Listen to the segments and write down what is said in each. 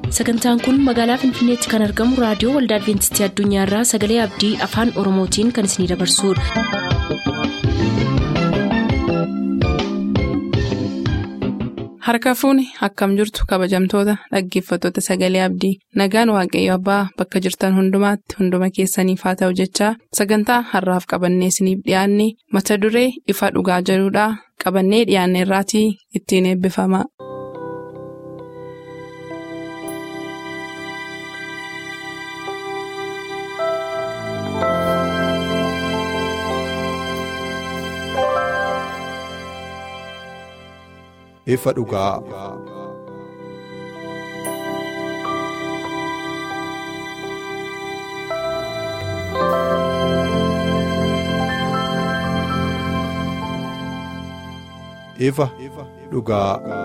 sagantaan kun magaalaa finfinneetti kan argamu raadiyoo waldaa adventistii addunyaarraa sagalee abdii afaan oromootiin kan isinidabarsudha. harka fuuni akkam jirtu kabajamtoota dhaggeeffattoota sagalee abdii nagaan waaqayyo abbaa bakka jirtan hundumaatti hunduma keessaniif haa ta'u jechaa sagantaa harraaf qabannee isiniif dhiyaanne mata duree ifa dhugaa jedhudhaa qabannee dhiyaanne irraatii ittiin eebbifama. ifa dhugaa. ifa dhugaa.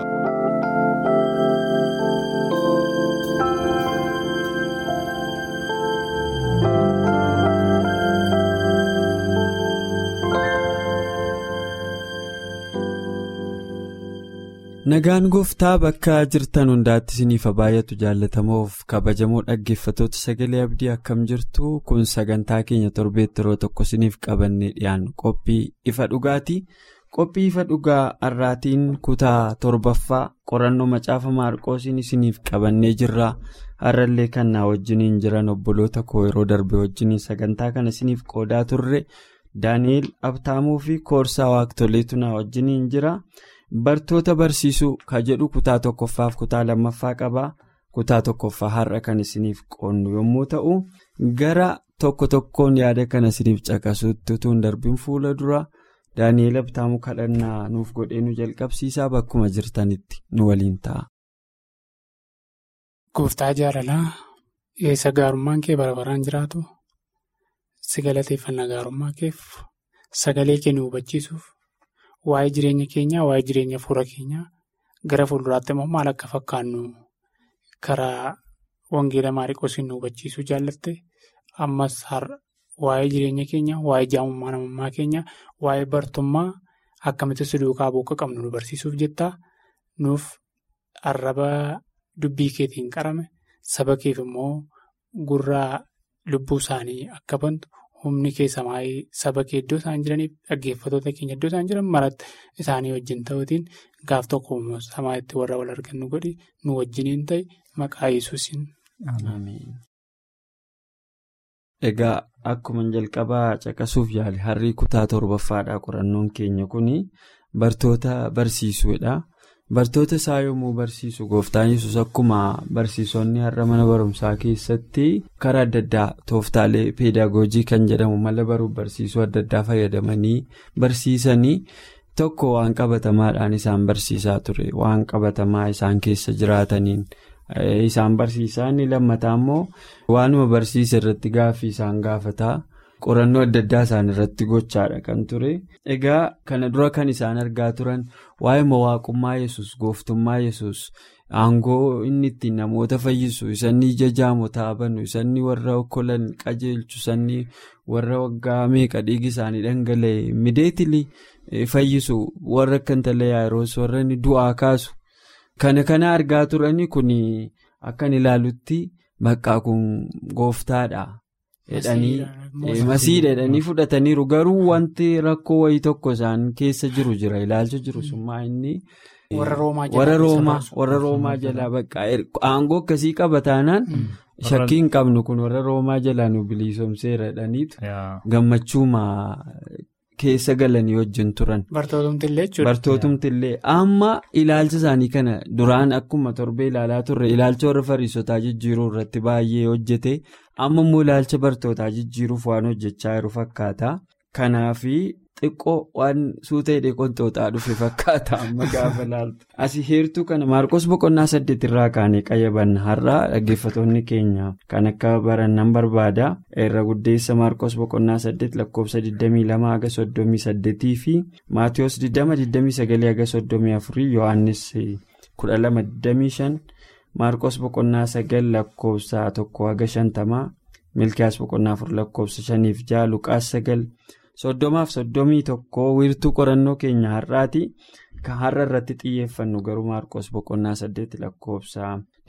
Nagaan gooftaa bakka jirtan hundaatti isiniif baay'atu jaallatamoof kabajamoo dhaggeeffatoota sagalee abdii akkam jirtu kun sagantaa keenya torbeetti yeroo tokko isiniif qabannee dhiyaannu qophii ifa dhugaati. Qophii ifa dhugaa har'aatiin kutaa torbaffaa qorannoo macaafa maarqoosiin isiniif qabannee jirra. Har'allee kan na wajjiniin jiran obboloota koo yeroo darbe wajjiniin sagantaa kana isiniif qoodaa turre Daani'eel Abtaamuu fi Koorsaa Waaqtoleetu na wajjiniin jira. Bartoota barsiisuu ka jedhu kutaa tokkoffaaf kutaa lammaffaa qaba. Kutaa tokkoffaa har'a kan isiniif qoonnu yommuu ta'u, gara tokko tokkoon yaada kana isiniif caqasuutti utuu hin darbin fuula dura Daani'eel Abtaamuu kadhannaa nuuf godhee nu jalqabsiisaa bakkuma jirtanitti nu waliin ta'a. Gooftaa jaalalaa eessa gaarummaan kee bara baraan jiraatu si galateeffannaa gaarummaa keef sagalee kee nu hubachiisuuf. Waa'ee jireenya keenyaa waa'ee jireenya fuula keenyaa gara fuulduraatti immoo maal akka fakkaannu karaa wangeela maariqoosiin nu hubachiisuu jaallatte ammas har'a waa'ee jireenya keenyaa waa'ee jaamummaa namummaa keenyaa waa'ee bartummaa akkamitti si duukaa bu'uu qabnu nu barsiisuuf jettaa nuuf arraba dubbii keetiin qarame saba keef immoo gurraa lubbuu isaanii akka bantu. humni kee samaayii saba kee iddoo isaan jiraniif dhaggeeffatoota keenya iddoo isaan jiran maratti isaanii wajjin ta'uutiin gaaf tokko samaayitti warra wal argannu godhi nu wajjiniin ta'e maqaa yesuusin. Egaa akkuma jalqabaa caqasuuf yaale harrii kutaa torbaffaadha qorannoon keenya kuni bartoota barsiisuudha. Bartoota isaa yommuu barsiisu gooftaan yesus akkuma barsiisonni har'a mana barumsaa keessatti karaa adda addaa tooftaalee peedagoojii kan jedhamu mala baruuf barsiisuu adda addaa fayyadamanii barsiisanii tokko waan qabatamaadhaan isaan barsiisaa ture waan qabatamaa isaan keessa jiraataniin isaan barsiisaa inni lammataa immoo waanuma barsiisa irratti gaaffii isaan gaafataa. qorannoo adda addaa isaan irratti gochaadha kan ture egaa kana dura kan isaan argaa turan waa'ee mawaaqummaa yesus gooftummaa yesus aangoo inni ittiin namoota fayyisu isanni ija jaamotaa banu isanni warra okkolan qajeelchu isanni warra waggaa meeqa dhiigi isaanii dhangala'e mideetilii fayyisu warra akka intala yaa'iroos warra inni du'aa kaasu kana kana argaa turani kun akkan ilaalutti baqqaa kun gooftaadha. masiidha jedhanii fudhataniiru garuu wanti rakkoo wayii tokko isaan keessa jiru jira ilaalcha jiru summaa inni. warra roomaa jalaa baqqaa aangoo akkasii qaba taanaan shakkii hin qabnu kun warra roomaa jalaa nu bilisoomseera jedhaniitu gammachuuma keessa galanii wajjin turan. bartootumti illee amma ilaalcha isaanii kana duraan akkuma torbee ilaalaa turre ilaalcha warra fariisotaa jijjiiruu irratti baay'ee hojjete. amma immoo ilaalcha bartootaa jijjiiruuf waan hojjechaa jiru fakkaata kanaafi xiqqoo waan suuta hidhee qonxooxaa dhufe fakkaata amma gaafa laaltu asii heertuu kana maarqos boqonnaa saddeet irraa kaanee qayyabanna har'a dhaggeeffatoonni keenya kan akka barannan barbaada irra guddeessa maarqos boqonnaa saddeet lakkoofsa 22 haga 38 fi maatiyoos 20-29 haga 34 yohaannis 12-25. maarqos boqonnaa sagal lakkoofsa tokko haga shantamaa milkiyaas boqonnaa afur lakkoofsa shaniif ja'a luqaas sagal soddomaaf soddomii tokko wiirtuu qorannoo keenya har'aati kan har'a irratti xiyyeeffannu garuu maarqos boqonnaa saddeet lakkoofsa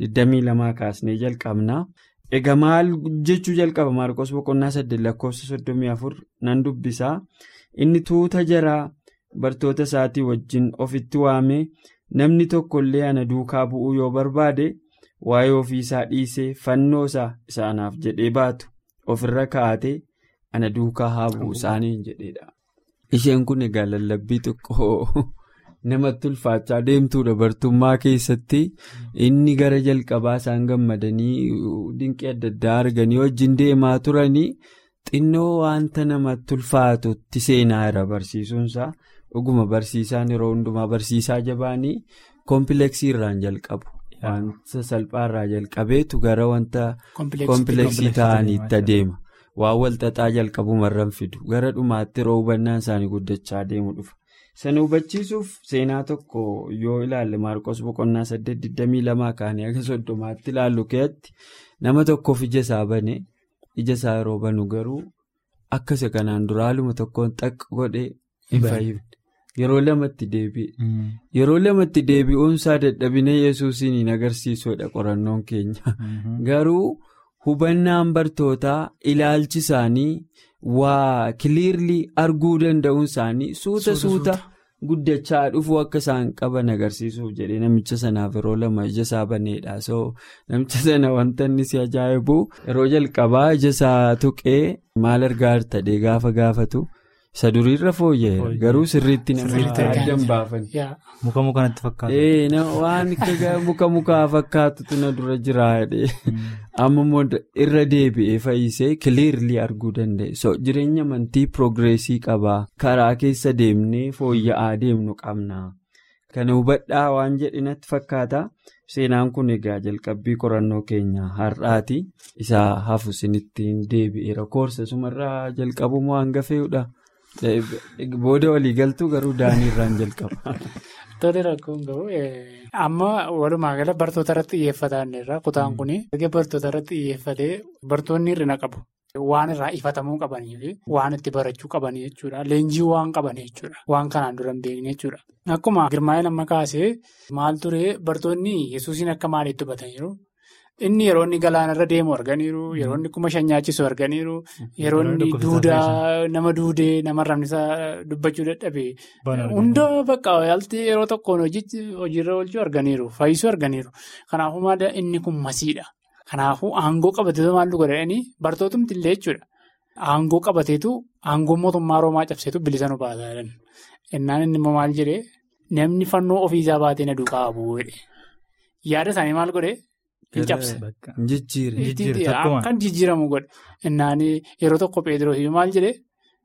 22 kaasnee jalqabna. Egaa maal jechuu jalqaba maarqos boqonnaa saddeet lakkoofsa 34 nan dubbisaa inni tuuta jaraa bartoota isaatii wajjin ofitti waamee namni tokkollee ana duukaa bu'uu yoo barbaade waa'ee ofiisaa dhiisee fannoo isaa isaanaaf jedhee baatu ofirra kaa'atee ana duukaa haa bu'u isaaniin jedheedha. Isheen kun egaa lallabbii xiqqoo namatti ulfaachaa deemtuudha bartummaa keessatti inni gara jalqabaa isaan gammadanii dinqii adda addaa arganii wajjin deemaa turanii xinnoo wanta namatti ulfaatutti seenaa irra barsiisuunsaa dhuguma barsiisaan yeroo hundumaa barsiisaa jabaanii kompileksii irraan jalqabu. Wanta salphaarraa jalqabeetu gara wanta kompileksii ta'aniitti adeema. Waan walxaxaa jalqabumarraan fidu gara dhumaatti yeroo hubannaan isaanii guddachaa deemu dhufa. Sana hubachiisuuf seenaa tokko yoo ilaalle Maarqos boqonnaa saddeet digdamii lamaa kaanii akka soddomaatti ilaallu keessatti nama tokkoof ija isaa bane ija isaa yeroo banu garuu akka isa kanaan dura haaluma tokkoon xaqqa godhee hin fayyifne. Yeroo lamatti deebi'e. Yeroo lamatti deebi'uunsaa dadhabina yesuusiin hin agarsiisuudha qorannoon keenya. Garuu hubannaan bartootaa ilaalchi isaanii waa kiliirlii arguu danda'uun isaanii suuta suuta guddachaa dhufuu akka isaan qaban agarsiisuuf jedhee namicha sanaaf yeroo lama ija isaa baneedha. So namicha sana wanta inni si ajaa'ibu yeroo jalqabaa ija isaa tuqee maal argaa ta'ee gaafa gaafatu. Isa duriirra fooyya'eera garuu sirriitti nama adda hin baafanne. Muka mukanatti fakkaatu. Waan muka mukaa fakkaatutu na dura jiraadhe. Amma immoo irra deebi'ee fayyisee kiliirlii arguu danda'e. So jireenya amantii piroogreesii qabaa. Karaa keessa deemnee fooyya'aa deemnu qabna. Kana hubadhaa waan jedhinatti fakkaata. Seenaan kun egaa jalqabbii qorannoo keenya har'aati. Isa hafu sinittiin deebi'eera. Koorsa sumarraa jalqabumoo hanga fe'uudha. Booda waliigaltuu garuu daanii irraan jalqaba. Tole rakkoon gahu amma walumaa gala bartoota irratti xiyyeeffatan irraa kutaan kun erga bartoota irratti xiyyeeffatee bartoonni hir'ina qabu. Waan irraa ifatamuu qabanii fi waan itti barachuu qabanii jechuudha. Leenjii waan qabanii jechuudha. Waan kanaan dura hin beekne jechuudha. Akkuma girmaa'ee lamma kaasee maal ture bartoonni yesuusiin akka maaliitti hubataniiru? Inni yeroo inni galaanarra deemu arganiiru. Yeroo inni kuma shan nyaachisu arganiiru. Yeroo inni duudaa nama duudee nama ramnisa dubbachuu dadhabe. Hunda bakka yaalti yeroo tokkoon hojiirra oolchuu arganiiru. Fayyisuu arganiiru. Kanaafuu maal inni kun masiidha. Kanaafuu aangoo qabateetu maal godhanii bartootumti illee jechuudha. Aangoo qabateetu aangoo mootummaa Roomaa cabseetu bilisa nu baasaa jiran. Innaan inni immoo maal jedhee namni fannoo ofiisaa baatee na duukaa bu'uudha. Yaada isaanii maal godhee? Hin cabse. Kan jijjiiramu godhe. Innaan yeroo tokko Pheexiroos maal jedhee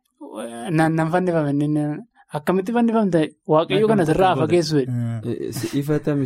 nan fannifame akkamitti fannifamte waaqayyo kana sirraa fageessu. Ifatami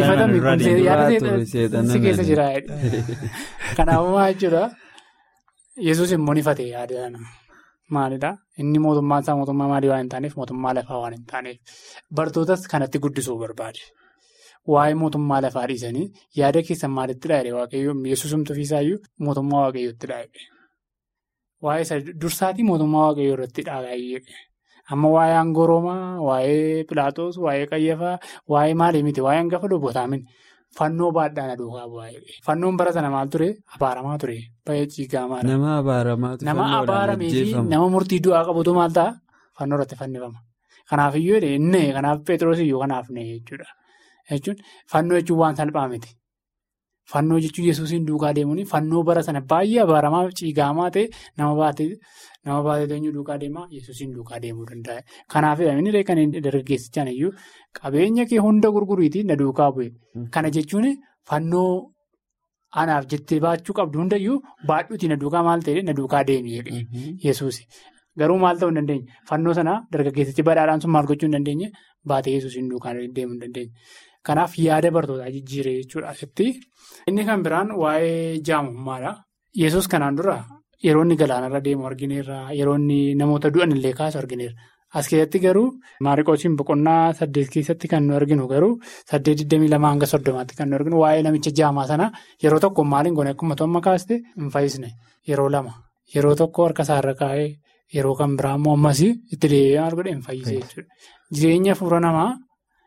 seetan. Si keessa jira. Kanaafuu maal jechuudha Yesuus immoo ni fate yaada maalidhaa inni mootummaan isaa mootummaa maalii waan hin taaneef mootummaa lafaa waan hin taaneef bartootas kanatti guddisuu barbaade. Waa'ee mootummaa lafaa dhiisanii yaada keessan maalitti dhaayee waaqayyoo yesuusumtu ofiisaayyuu mootummaa waaqayyootti dhaayee. Waa'ee dursaatii mootummaa waaqayyoo irratti dhaayee. Amma waa'ee aangoo Roomaa, waa'ee Pilaatos, waa'ee Qayyafaa, waa'ee maalii miti, waa'ee hangafa lubbootaa miti. Fannoo baadhaan aduukaa bu'aa. Fannoon bara sana maal ture? Abaaramaa ture. Baay'ee ciigamaa. Nama abaaramaatu Nama abaaramee fi nama murtii du'aa qabutu maal ta'a? Fannoo irratti fannifama. Kanaafiyyuu inni kanaaf Pheexiroos iyyuu kanaaf ne jechuudha. Jechuun fannoo jechuun waan salphaa miti. Fannoo jechuun yesuusiin duukaa deemuun fannoo bara sana baay'ee abaaramaa ciigaamaa ta'e nama baatee nama baatee eenyu duukaa deemaa yesuusiin duukaa deemuu danda'a. Kanaaf inni kan dargaggeessichaan iyyuu qabeenya kee hunda gurguriitii na duukaa bu'e. Kana jechuun fannoo anaaf jettee baachuu qabdu hundayyuu baadhuutii na duukaa maal ta'e na duukaa deemi yesuusi. Garuu maal ta'uu hin dandeenye fannoo sana dargaggeessichi badhaadhaan sun maal gochuu hin dandeenye baatee yesuusiin duukaa deemuu hin dandeenye. Kanaaf yaada bartootaa jijjiiree jechuudha asitti. Inni kan biraan waa'ee jaamummaadha. Yesuus kanaan dura yeroo inni galaanarra deemu argineerra yeroo inni namoota du'an illee kaasu argineerra. As keessatti garuu maariqoosiin boqonnaa saddeet keessatti kan nu arginu garuu saddeet digdamii lama hanga soddomaatti kan nu arginu waa'ee namicha jaamaa sana yeroo tokko maaliin goone akkuma to'amma kaaste hin fayyisne yeroo lama yeroo tokko harka isaarra kaa'ee yeroo kan biraa immoo ammas itti deebi'ee maal godhe hin fayyise jechuudha. Jireenya fuula namaa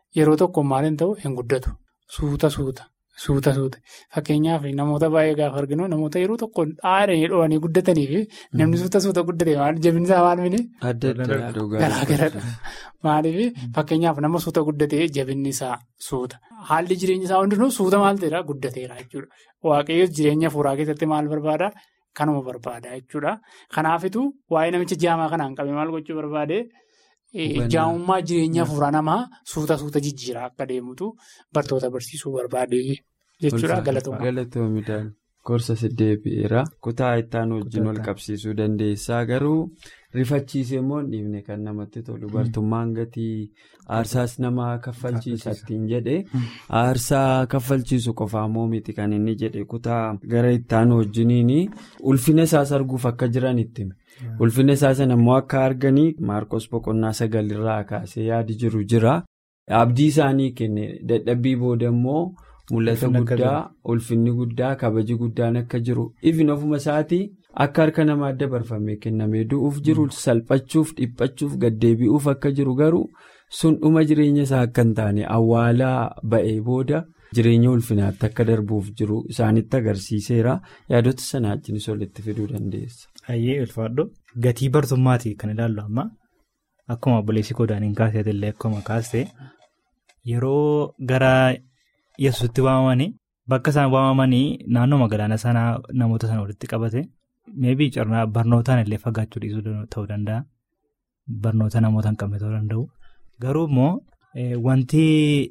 yeroo tokko maaliin ta'u hin guddatu. Suuta suuta. Suuta suuta. Fakkeenyaaf namoota baay'ee gaafa arginu namoota yeroo tokko dhaadhanii dho'anii guddatanii fi namni suuta suuta guddate maal jabinni isaa maal mini? Adda addaa Garaagaradha. Maaliif fakkeenyaaf nama suuta guddatee jabinni isaa suuta. Haalli jireenya isaa hundinuu suuta maal ta'eera guddateera jechuudha. Waaqayyoon jireenya fuuraa keessatti maal barbaada? Kanuma barbaada jechuudha. Kanaafituu waa'ee namicha jaamaa kanaan qabee maal gochuu barbaade? Jaamummaa jireenya fuuraa namaa suuta suuta jijjiiraa akka deemutu bartoota barsiisuu barbaade jechuudha galatooma. Galatoomidhaan gorsa deebi'eera. Kutaa ittaan wajjin wal qabsiisuu dandeessaa garuu rifachiisee immoo hin dhiifne kan namatti tolu bartummaan gatii aarsaas nama kaffalchiisa ittiin jedhe aarsaa kaffalchiisu qofaa moo miti kan inni jedhe kutaa gara ittaan wajjiniin ulfina isaas arguuf akka jiran itti ulfina isaa sana immoo akka arganii maarkos boqonnaa sagalirraa kaasee yaadi jiru jira abdii isaanii kenne dadhabbii booda immoo. Mul'ata guddaa ulfinni guddaa kabaji guddaan akka jiru ifin ofuma isaatii akka harka namaa dabarfamee kennamee du'uuf jiru salphachuuf dhiphachuuf gaddeebi'uuf akka jiru garuu sun dhuma jireenya isaa akka hin taane awwaalaa ba'ee booda jireenya ulfinaatti akka darbuuf jiru isaanitti agarsiiseera yaadota sanaa wajjinis walitti fiduu dandeessa. Hayyee ulfaadhu gatii bartummaati kan ilaallu amma akkuma obboleessi kodaaniin kaaseetillee akkuma kaastee yeroo gara. Yesuusitti waamamanii bakka isaan waamamanii naannoo magaalaa sanaa namoota sana walitti qabate meebii carraa barnootaan illee fagaachuu dhiisuu ta'uu danda'a. Barnoota namoota hin qabne ta'uu danda'u. Garuu immoo wanti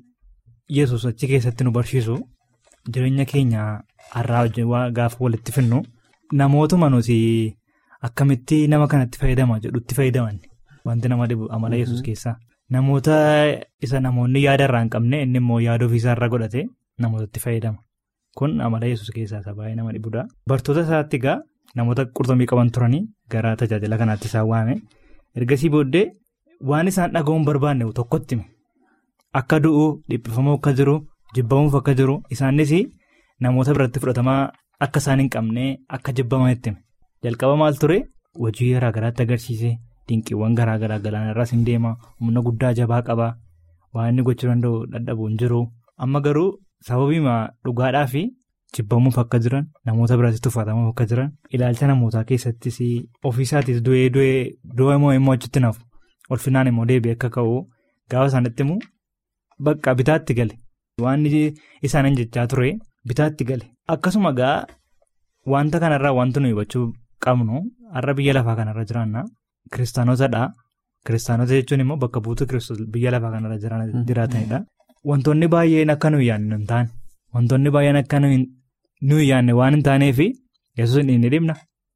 Yesuus achi keessatti nu barsiisu jireenya keenya har'aa wajjin gaafa walitti finnu namootuma nuti akkamitti nama kanatti fayyadama jedhutti fayyadaman wanti nama dhibu amala Yesuus keessaa. Namoota isa namoonni yaada irraa hin qabne inni immoo yaada ofiisaa irra godhate namootatti fayyadama. Kun amala yesus keessaa isa baay'ee nama dhibudha. Bartoota isaatti egaa namoota qurxummii qaban turanii gara tajaajila kanaatti isaan waame. Ergasii booddee waan isaan dhaga'uun barbaanne tokkotti hime. Akka du'u dhiphifamoo akka jiru jibbamuuf akka jiru isaanis namoota biratti fudhatamaa akka isaan hin qabne akka jibbamanitti hime. Jalqaba maal ture hojii garaa garaatti agarsiise. Dinqiiwwan garaa garaa galaana irraas hin deema humna guddaa jabaa qaba waan inni gochuu danda'u dadhabuu hin jiru amma garuu sababiima dhugaadhaa fi jibbamuuf akka jiran namoota biraatti tuffatamuuf akka jiran ilaalcha namootaa keessattis ofiisaatis du'ee du'ee du'a immoo immoo achitti nafu ulfinaan immoo deebi'ee akka ka'u gaafa isaanitti immoo bakka bitaatti gale waan isaaniin jechaa ture bitaatti gale akkasuma gaa wanta kanarraa wanti nuyi hubachuu qabnu har'a biyya lafaa kanarra jiraanna. Kiristaanotadha. Kiristaanota jechuun immoo bakka buutuu kiristoos biyya lafaa kanarra jiraatanidha. Wantoonni baay'een akka nuyi yaadne hin taane wantoonni baay'een akka nuyi yaadne waan hin taaneef yesuus hin dhibna.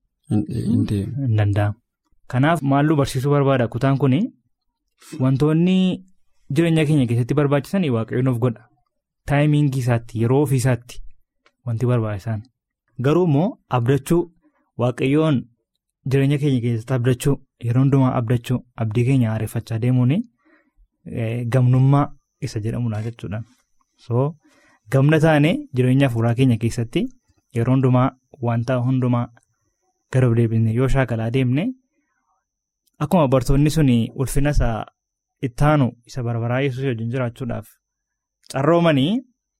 Hin danda'amu. Kanaaf maalluu barsiisuu barbaada kutaan kun wantoonni jireenya keenya keessatti barbaachisan waaqayyoon of godha. Taayimiingii isaatti yeroo ofiisaatti wanti barbaachisan. Garuu immoo abdachuu waaqayyoon. Jireenya keenya keessatti abdachuu yeroo hundumaa abdachuu abdii keenya haareffachaa deemuun gamnummaa isa jedhamudha jechuudha. So gamna taane jireenya fuuraa keenya keessatti yeroo hundumaa wanta hundumaa gara deebine yoo shaakalaa deemne akkuma bartoonni sun ulfina isaa ittaanu isa barbaraa yesuus wajjin jiraachuudhaaf carroomanii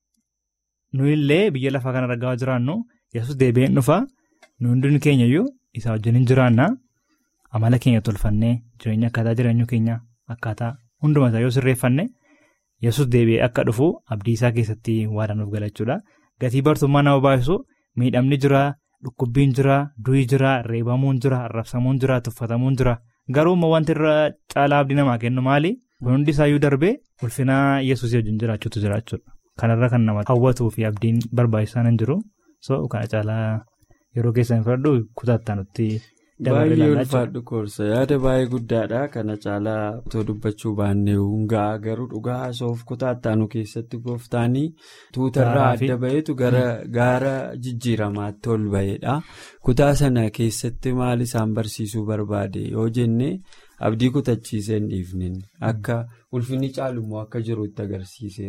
nuyillee biyya lafaa kana ragaa jiraannu yesus deebi'een dhufa nu hundin keenyayyuu. Isaa wajjin hin jiraannaa amala keenya tolfannee jireenya akkaataa jireenyu keenya akkaataa hunduma isaa yoo sirreeffanne yesus deebi'ee akka dhufu abdii isaa keessatti waadanuuf galachuudha. Gatii bartummaa nama baay'isu miidhamni jira, dhukkubbiin jira, du'i jira, reebamuun jira, arrabsamuun jira, tuffatamuun jira. Garuu immoo wanti irra caalaa abdii namaa kennu maali? Kun hundi isaayyuu darbee ulfina yesuus wajjin jiraachuutu jiraachuudha. Kanarra kan nama hawwatuu fi abdiin barbaachisaan hin jiru. So kana caalaa. Yeroo keessan fudhadhu kutaattaa nutti dabalee Baay'ee ulfaadhu koorsa yaada baay'ee guddaadha kana caalaa otoo dubbachuu baannee hungaa garuu dhugaa soof kutaattaa nu keessatti gooftaanii tuutarraa adda baheetu gara gaara jijjiiramaatti ol bahedha. Kutaa sana keessatti maal isaan barsiisuu barbaade yoo jenne abdii kutachiisee hin dhiifne akka ulfinni caalummoo akka jiru itti agarsiiseera.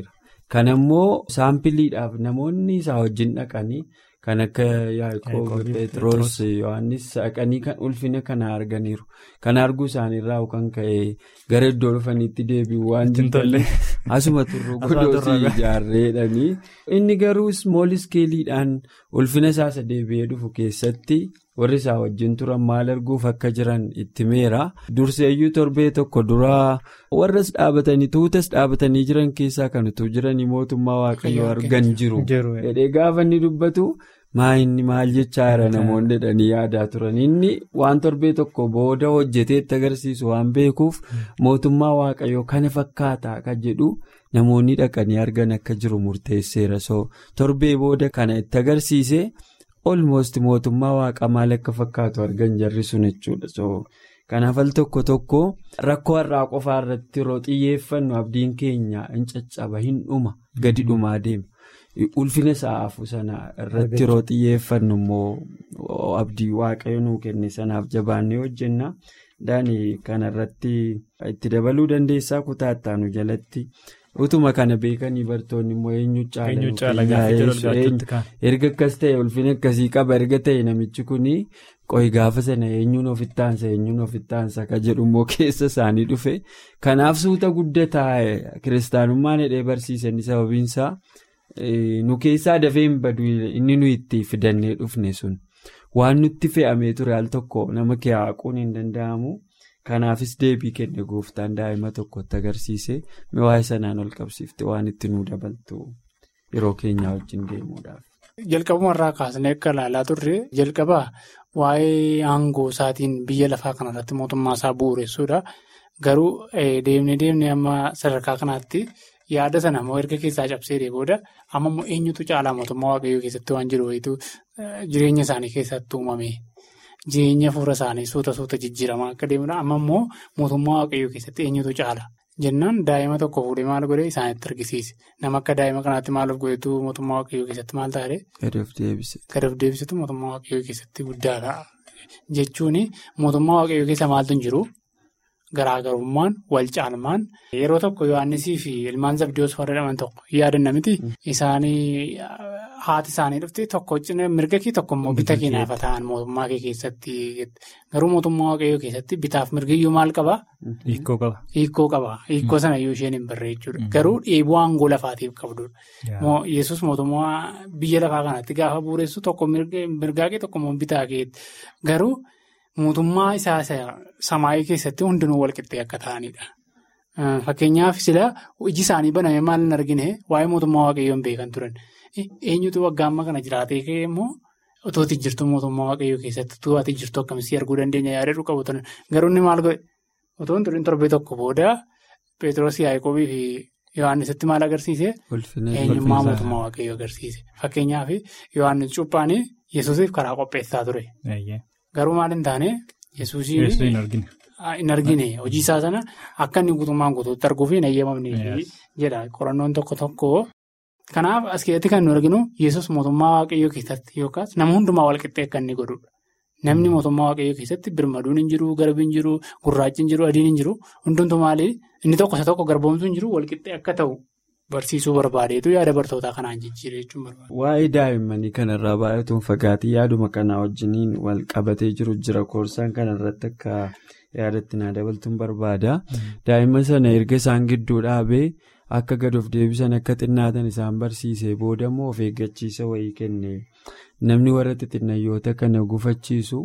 Kan ammoo saampiliidhaaf namoonni isaa wajjin dhaqanii kan akka Yaaqoob, Pheexroos, Yohaannis dhaqanii kan ulfina kana arganiiru. Kan arguu isaaniirraa kan ka'e gara iddoo dhufaniitti deebi'u waan tolle. Asuma turuu godoosii ijaarreedhanii. Inni garuu smool iskeeliidhaan ulfina isaasa deebi'ee dhufu keessatti warri isaa wajjin turan maal arguuf akka jiran itti meera. Durseeyyuu torbee tokko duraa warras dhaabatanii tuutas dhaabatanii jiran keessaa kan utuu jiranii mootummaa waaqayyoo argan jiru. Jedhee gaafa inni dubbatu maayinni maal jechaa jira namoonni jedhanii yaadaa turan. Inni waan torbee tokko booda hojjeteetti agarsiisu waan beekuuf mootummaa waaqayyoo kana fakkaataa kan jedhu namoonni dhaqanii argan akka jiru murteesseera. So torbee booda kana itti agarsiise. olmost mootummaa waaqa maal akka fakkaatu argan jarri sun jechuudha so kanaaf al tokko tokko rakkoo har'aa qofaa irratti yeroo xiyyeeffannu abdiin keenya hin caccaba hin dhuma gadi dhumaa deema ulfina sa'aafu sana irratti yeroo xiyyeeffannu immoo abdii waaqayyo nuu kenne sanaaf jabaannee hojjenna daani kanarratti itti dabaluu dandeessaa kutaattaanu jalatti. utuma kana beekanii bartoonni immoo eenyu caala erga akkas ta'e ulfina akkasii qaba erga ta'e namichi kun qo'i gaafa sana eenyuun ofittaansa eenyuun ofittaansa ka jedhu immoo keessa isaanii dhufe kanaaf suuta guddataa kiristaanummaan hidhee barsiisanii sababiinsaa nu keessaa dafee hin badu inni nu itti fidannee dhufne sun waan nutti fe'amee ture al tokko nama kee haaquun hin danda'amu. Kanaafis deebii kenne gooftaan daa'ima tokkotti agarsiise waa'ee sanaan ol qabsiifte waan itti nu dabaltu yeroo keenyaa wajjin deemuudhaaf. Jalqabumarraa kaasnee akka ilaalaa turre jalqabaa waa'ee aangoo isaatiin biyya lafaa kanarratti mootummaa isaa bu'uureessuudha. Garuu deemnee deemnee amma sadarkaa kanaatti yaada sana immoo erga keessaa cabsee booda amma immoo eenyutu caalaa mootummaa waaqayyoo keessatti waan jiru wayitu jireenya isaanii keessatti uumame. Jireenya fuula isaanii suuta suuta jijjiiramaa akka deemudha. Amma immoo mootummaa waaqayyoo keessatti eenyutu caala jennaan daa'ima tokko fuudhee maal godhee isaanitti argisiise. Nama akka daa'ima kanaatti maal of godhetu mootummaa waaqayyoo keessatti maal taa'ee? Gad of deebise. Gad of deebisetu mootummaa waaqayyoo keessatti guddaadha. Jechuun mootummaa waaqayyoo keessa maaltu hin jiru? Garaagarummaan wal caalmaan yeroo tokko Yohaannisii fi ilmaan Zabdiyoos warra jedhaman tokko yaadanna miti. Isaanii haati isaanii dhufte tokko mirga kee tokko immoo bita kee naafa ta'an mootummaa kee keessatti garuu mootummaa waaqayyoo keessatti bitaaf mirgiyyuu maal qabaa? Hiikoo qaba. Hiikoo qaba. Hiikoo sana iyyuu isheen hin barree jechuudha. Garuu dheebuu aangoo lafaatiif qabdudha. Yesus mootummaa biyya lafaa kanatti gaafa bu'uureessu tokko mirgaa kee tokko immoo bitaa keetti. Garuu mootummaa isaa samaayii keessatti hundinuu walqixxee akka ta'anidha. Fakkeenyaaf sila iji isaanii baname maal hin argine waa'ee mootummaa waaqayyoon beekan turan. Eenyutu waggaa amma kana jiraatee ka'e immoo otoo itti jirtu mootummaa waaqayyoo keessatti otoo ati jirtu akkamitti arguu dandeenya yaadadhu qabu turan. Garuu inni maal godhe otoo hin turin torbee tokko booda Pheexroos Yaaqoobii fi Yohaannisitti maal agarsiise? Eenyummaa mootummaa waaqayyoo agarsiise. Fakkeenyaaf Yohaannis Cuuphaan Yesuusiif karaa qopheessaa ture. Garuu maal hin taane Yesuusiin hin argine hojii isaa sana akka inni guutummaan guutuutti arguuf hin eeyyamamne jedha qorannoon tokko tokko. Kanaaf as keessatti kan nu arginu Yesuus mootummaa waaqayyoo keessatti yookaas nama hundumaa walqixxee akka inni godhudha. Namni mootummaa waaqayyoo keessatti birmaduun hin jiru, garbi hin jiru, gurraachi hin jiru, adiin hin jiru. Hundumtu maali? Inni tokko isa tokko garboomsuu hin jiru walqixxee akka ta'u barsiisuu barbaadeetu yaada bartootaa kanaan jijjiiree jechuun barbaada. Waa'ee daa'immanii kanarraa baay'atuun fagaatii yaaduma kanaa wajjiniin wal qabatee jiru jira. Koorsaan kanarratti akka yaadatti naa dabaltuun barbaada. Daa'imman sana erga isaan gidduu dhaabee. Akka gad of deebisan akka xinnaatan isaan barsiisee booda immoo of eeggachiisa wayii kenne namni warra xixinnayyoota kana gufachiisu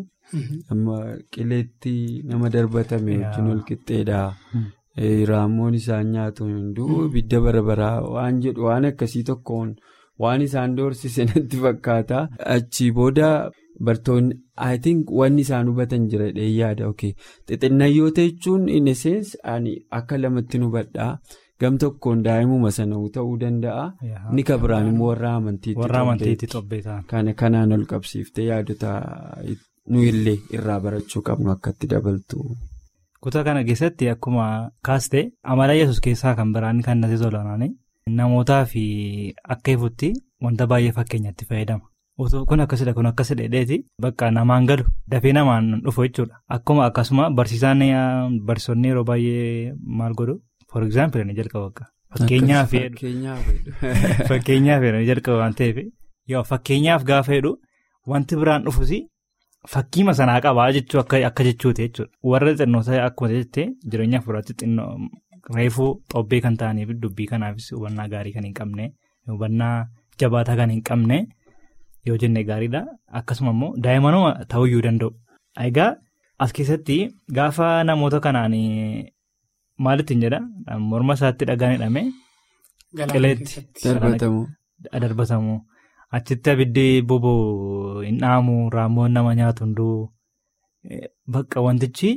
qileetti nama darbatame wajjin ol qixxeedha. Raammoon isaan nyaatu hunduu ibidda barbaraa waan jedhu waan akkasii tokkoon waan isaan doorsise natti fakkaata. Achii booda bartoonni I think wanni isaan hubatan jira yaada xixinnayyoota jechuun inni seensi akka lamatti nu hubadhaa. Gam tokkoon daa'imuma sana ta'uu danda'a. Ni kabiraan immoo warra amantiitti xobbeetaa. Kana kanaan ol qabsiiftee yaadota nuyillee irraa barachuu qabnu akkatti dabaltu. Kutaa kana keessatti akkuma kaaste amala yesus keessaa kan biraan kan natti tolan namootaa fi akka ifutti wanta baay'ee fakkeenyatti fayyadama. Kun akkasidha kun akkasidha dheedheeti bakka namaan galu dafee namaan dhufu jechuudha. Akkuma akkasuma barsiisaan barsiisonni yeroo baay'ee maal godhu. For example inni jalqaba akka Fakkeenyaaf fakkeenyaaf jalqaba waan ta'eef yoo fakkeenyaaf gaafa jedhu wanti biraan dhufus fakkiima sanaa qabaa jechuu akka jechuuti jechuudha. Warra xinnootaa akkuma jettee jireenya fuulduraatti xinnoo reefuu xobbee kan ta'aniif dubbii kanaafis hubannaa gaarii kan hin qabne hubannaa jabaataa kan hin qabne yoo jenne gaariidha. Akkasuma immoo daa'imanuma ta'uyyuu danda'u. Egaa as keessatti gaafa namoota kanaan maalittiin jedha morma isaatti dhagaan hidhame qileetti darbatamu achitti abiddi boba'u hin dhaamu raammoon nama nyaatu hunduu bakka wantichi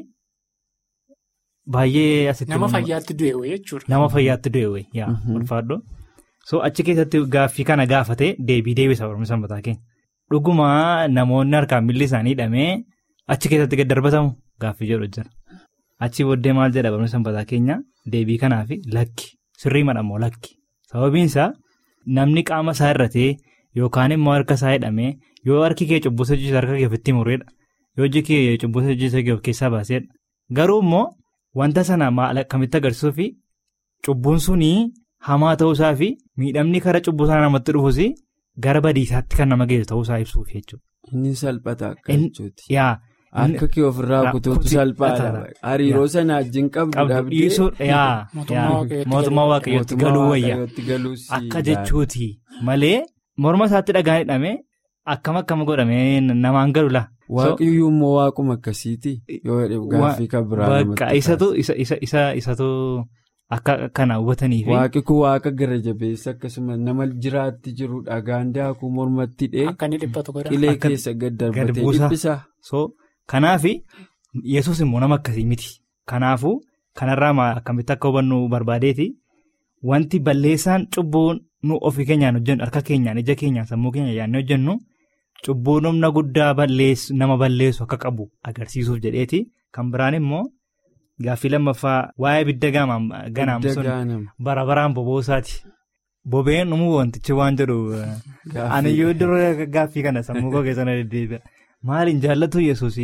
baay'ee asitti. Nama fayyaatti du'e wayii jechuudha. Nama fayyaatti du'e wayii yaa ulfaadhu. So achi keessatti gaaffii kana gaafatee deebii deebisa Oromoo sanbataa keenya. Dhuguma namoonni harkaan milli isaanii hidhamee achi keessatti gad darbatamu gaaffii jedhu jira. Achi booddee maal jedha Oromoo sanbataa keenya deebii kanaaf lakki sirrii madhamoo lakki. Sababiin isaa namni qaama isaa irratee yookaan immoo harka isaa hidhamee yoo harki kee cubbusa hojjetu harka kee ofitti mureedha. Yoo hojii kee cubbusa hojjetu keessaa baaseedha. Garuu immoo wanta sana maal akkamitti agarsiisuu fi cubbuun sunii. Hamaa ta'uusaa fi miidhamni karaa cubbuu sana namatti dhufus gara badiisaatti kan nama geessu ta'uusaa ibsuuf jechuudha. Inni salphata akka jechuuti. Yaa. Harka kee ofirraa kutuutu salphaadha. Hariiroo sana wajjin qabdu dhabdee. Yaa. Mootummaa waaqayyootti galuu wayya. Akka jechuuti malee morma isaatti dhagaan hidhamee akkam akkam godhamee namaan galu la. Waaqiyyuu immoo waaquma akkasiiti. Yoo gaaffii kan biraa namatti isatu isatu. Akka kana hubataniif. Waaqi kun waaqa gara jabeessa akkasumas nama jiraatti jiru dhagaan daakuu mormatti dhee. Akka inni dhiphatu godha. Qilee keessa gad darbatee dhiphisa. So kanaaf yesus immoo nama akkasii miti. Kanaafuu kanarraa akkamitti akka hubannu barbaadeeti wanti balleessaan cubbuu nu ofii keenyaan hojjennu harka keenyaan ija keenyaan sammuu keenya yaadnee hojjennu cubbuu humna guddaa nama balleessu akka qabu agarsiisuuf jedheeti kan biraan immoo. Gaaffii lammaffaa waa'ee ibidda ganaam sun bara baraan boboosaati. Bobeen dhumuu wantichi waan jedhu aniyyuu dura gaaffii kana sammuu koo keessa na deddeebi'a. Maaliin jaallatu yesuus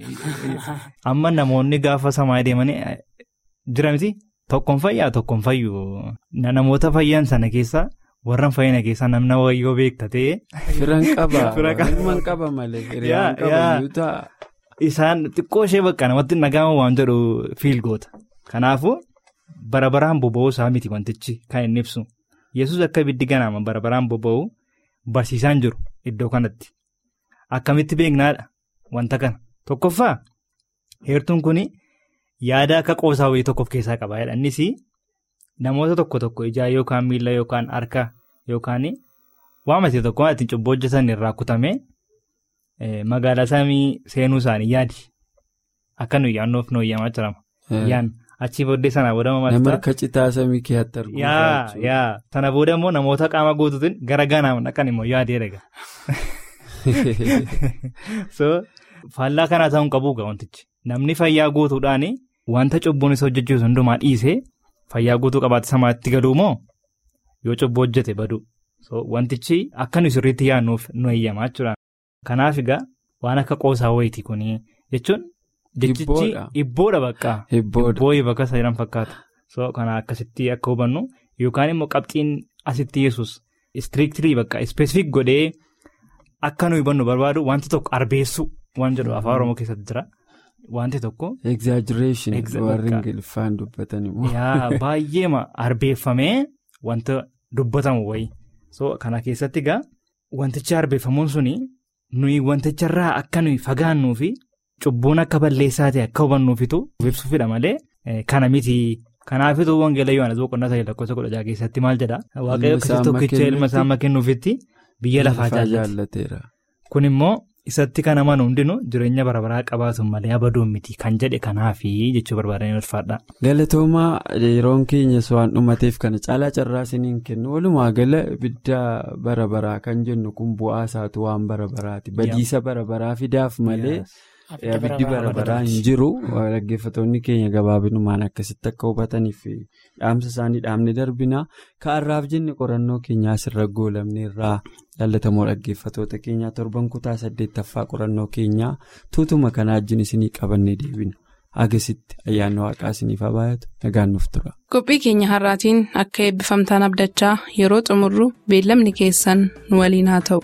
amma namoonni gaafa samaa deemanii jira miti tokkoon fayyaa tokkoon fayyu namoota fayyan sana keessa warran fayyina keessaa namna wayyoo beekta ta'e. Firan qaba. Firan qaba malee. Hiriyaan qaba ta'a. Isaan xiqqoo ishee bakka namatti nagama waan jedhu fiil goota. Kanaafuu bara baraan boba'uu isaa miti wantichi kan inni ibsu. Yesus akka ibiddi ganaama bara baraan boba'u barsiisaan jiru iddoo kanatti. Akkamitti beeknaadha wanta kana. Tokkoffaa heertuun kun yaada akka qoosaa wayii tokko of keessaa qaba. Innis namoota tokko tokko ijaa yookaan miila yookaan harka yookaan waamate tokko ittiin cubbuu hojjetan irraa kutamee. Magaalaa samii seenuu isaanii yaadi akka nuyi yaadnoof nu eeyyamaa jirama. Yaan achii booddee sana booda maal Nama akka citaa samii keetti arguu. Yaa yaa sana booda immoo namoota qaama guutuutiin gara ganaam dhaqan immoo yaadee dhaga. So faallaa kanaa ta'uu hin qabu wantichi namni fayyaa guutuudhaan wanta cubbuun isa hojjechiisu hundumaa dhiisee fayyaa guutuu qabaate samaatti galuu moo yoo cubbuu hojjete badu. So wantichi akka nuyi sirriitti yaadnuuf nu eeyyamaa jechuudha. Kanaaf egaa waan akka qoosaa wayiiti kuni jechuun jechichi ibboodha bakka. Ibbooyi bakka sayiran fakkaata. So kana akkasitti akka hubannu yookaan immoo qabxiin asitti yesus istiriiktirii bakka ispeesifik godhee akka nu hubannu barbaadu wanti tokko arbeessu waan jedhu afaan oromoo keessatti jira. Wanti tokko. Exaggeration warri ingiliffaan dubbatan immoo. Yaa baay'eema arbeeffamee wanta dubbatamu wayii. So kana keessatti egaa wantichi arbeeffamuun suni. nuyi wanticharraa akka nuyi fagaannuu fi cubbuun akka balleessaa ta'e akka hubannuufitu ibsuufidha malee kana miti. Kanaafituu wangeela Yohaannis boqonnaa sadii lakkoofsa kudha jaha keessatti maal jedhaa? Waaqayyo akkasii tokkicha ilma isaa amma kennuufitti biyya lafaa jaallateera. Kun immoo isatti kan amanu hundinuu jireenya bara baraa qabaatu malee abaduun miti kan jedhe kanaafi jechuu barbaadanii ulfaadha. Galatoomaa yeroon keenyas waan dhumateef kana caalaa carraa isiniin kennu walumaa gala ibidda bara baraa kan jennu kun bu'aa isaatu waan bara baraati badiisa bara baraa fidaaf malee. Abiddi bara baraa hin jiru dhaggeeffattoonni keenya gabaabinumaan akkasitti akka hubataniif dhaamsa isaanii dhaamne darbina ka'arraaf jenne qorannoo keenyaa asirra goolamne irraa jaallatamoo dhaggeeffattoota keenyaa torban kutaa saddeettaffaa qorannoo keenyaa tuutuma kanaa wajjin isinii qabannee deebina agasitti ayyaanni waaqaa isiniif haa baay'atu nagaan nuuf tura. Qophii keenya har'aatiin akka eebbifamtaan abdachaa yeroo xumurru beellamni keessan nu waliin haa ta'u.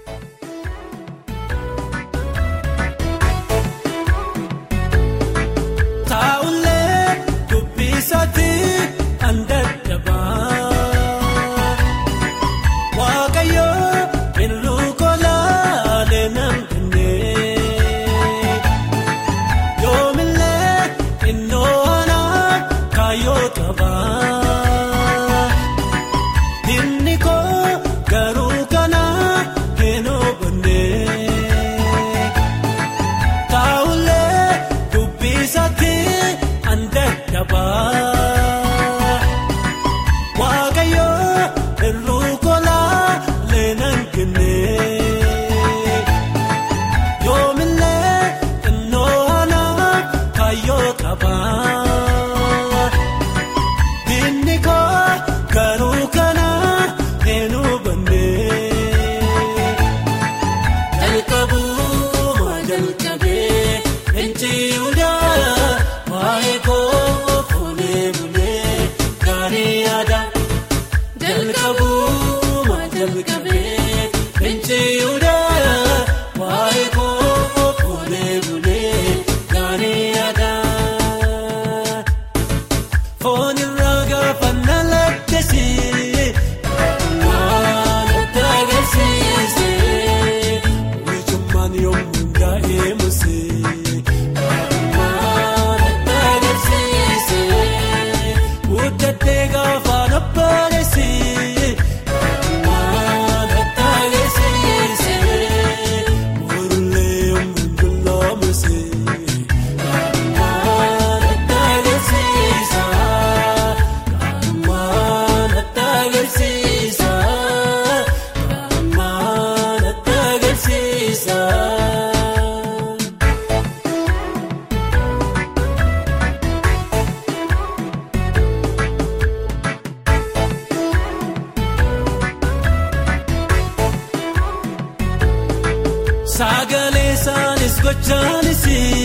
Sagalee isaanis gochaanis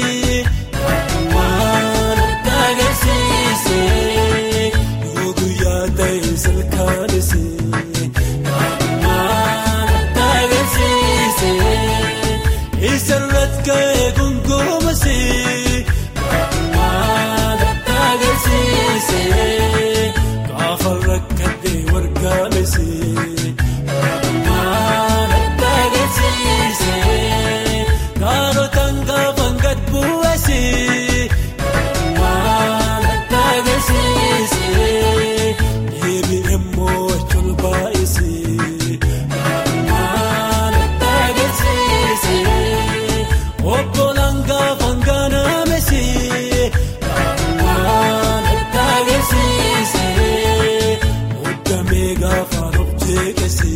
waan adda agarsiise yoo guyyaa ta'e salkaanis waan adda agarsiise isarratti ka'ee gongomas waan adda agarsiise gaafa rakkatee wargaames. Kaanotaan gaafan gad bu'eesi waan adda agarsiise deebi'ee mo'achuun baay'isi waan adda agarsiise obbolaan gaafan gaanameesi waan adda agarsiise muddamee gaafan of jeeqesi.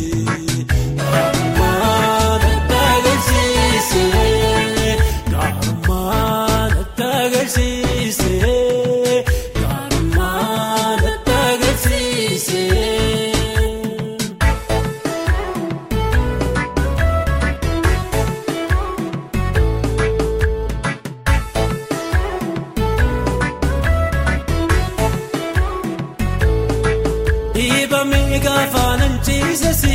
Dhiibamee gaafa nan ciisesi